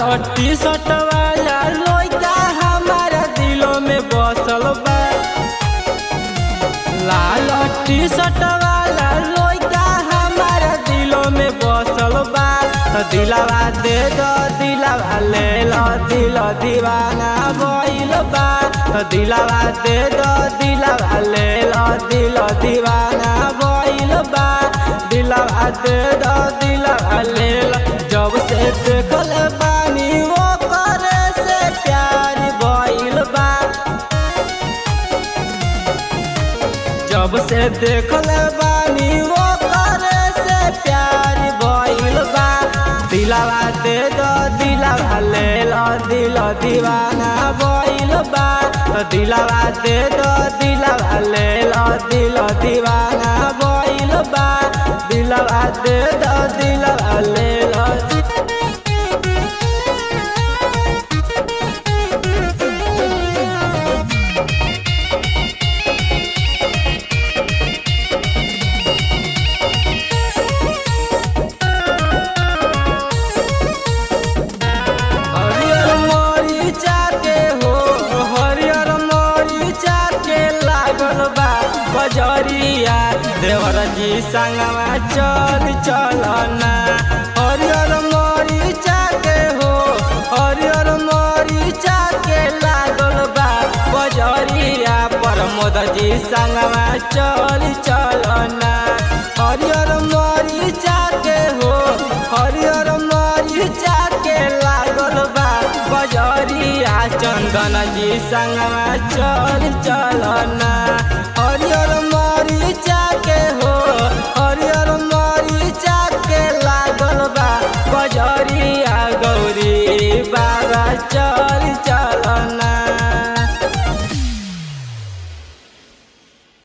T shirt वाला लइका हमारा दिलों में बसल बा लाल टी शर्ट वाला लइका हमारा दिलों में बसल बा तो दिलावा दे दो दिलावा ले लो दिल दीवाना भइल बा तो दिलावा दे दो दिलावा ले लो दिल दीवाना भइल बा दिलावा दे दो दिलावा ले लो जब से देखल बानी वो करे से प्यार भइल बा जब से देखल बानी वो करे से प्यार भइल बा दिलावा दे दो दिलावा ले लो दिल दीवाना भइल बा तो दिलावा दे दो दिलावा ले लो दिल दीवाना भइल बा दिलावा दे दो दिलावा ले लो हरियर मरीचा के हो हरियर मरीचा के लागल बा बजरिया देवर जी संगवा चल चलना हरियर मरीचा के हो हरियर मरीचा के लागल बा बजरिया प्रमोद जी संगवा चल चलना हरियर मरीचा के हो हरियर मरीचा के लागल बा बजरिया चंदन जी संगवा चल चलना